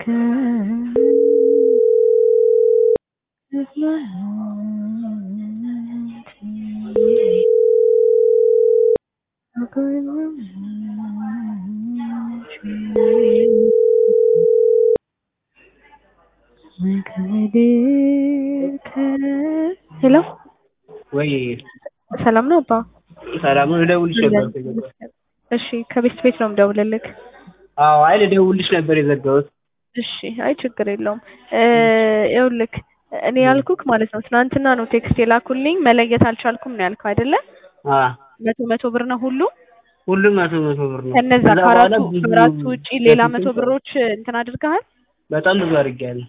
ሄሎ ወይ ሰላም ነው አባ? ሰላም ነው። ልደውልሽ ነበር። እሺ ከቤት ቤት ነው የምደውልልህ። አዎ፣ አይ ልደውልሽ ነበር የዘጋሁት። እሺ አይ ችግር የለውም። ይኸውልህ እኔ ያልኩክ ማለት ነው ትናንትና ነው ቴክስት የላኩልኝ መለየት አልቻልኩም ነው ያልከው አይደለ? አ መቶ መቶ ብር ነው ሁሉ ሁሉም መቶ መቶ ብር ነው። ከነዛ ከዛ በኋላ ከአራቱ ብዙ ከአራቱ ውጪ ሌላ በፊትም መቶ ብሮች እንትን አድርገሃል? በጣም ብዙ አድርጌያለሁ።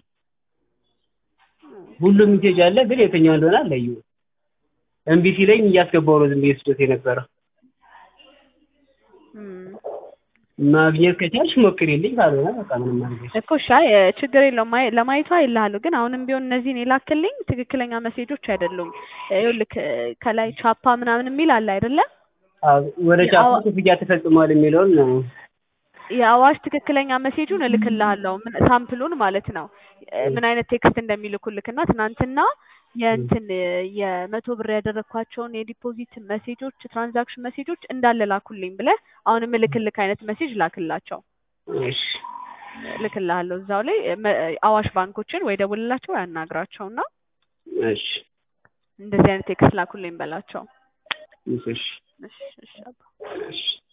ሁሉም ሜሴጅ አለ፣ ግን የትኛው እንደሆነ አለየሁም። እምቢ ሲለኝ እያስገባሁ ነው ዝም ብዬ ስዶት የነበረው። እም፣ ማግኘት ከቻልሽ ሞክሪልኝ፣ ካልሆነ በቃ ምንም አድርገሽ እኮ እሺ አይ ችግር የለውም ማየ- ለማየቷ ይልሃለሁ ግን አሁንም ቢሆን እነዚህን የላክልኝ ትክክለኛ መሴጆች አይደሉም። ይኸውልህ ከላይ ቻፓ ምናምን የሚል አለ አይደለ? አዎ፣ ወደ ቻፓ የአዋ- ክፍያ ተፈጽሟል የሚለውን ነው። የአዋሽ ትክክለኛ መሴጁን እልክልሃለሁ ምን ሳምፕሉን ማለት ነው እ ምን አይነት ቴክስት እንደሚልኩልክ እና ትናንትና የእንትን የመቶ ብር ያደረግኳቸውን የዲፖዚት መሴጆች ትራንዛክሽን መሴጆች እንዳለ ላኩልኝ ብለህ አሁንም እልክልክ አይነት መሴጅ ላክላቸው እሺ እልክልሃለሁ እዛው ላይ መ- አዋሽ ባንኮችን ወይ ደውልላቸው ወይ አናግራቸውና እሺ እንደዚህ አይነት ቴክስት ላኩልኝ በላቸው። እሺ እሺ እሺ አባ። እሺ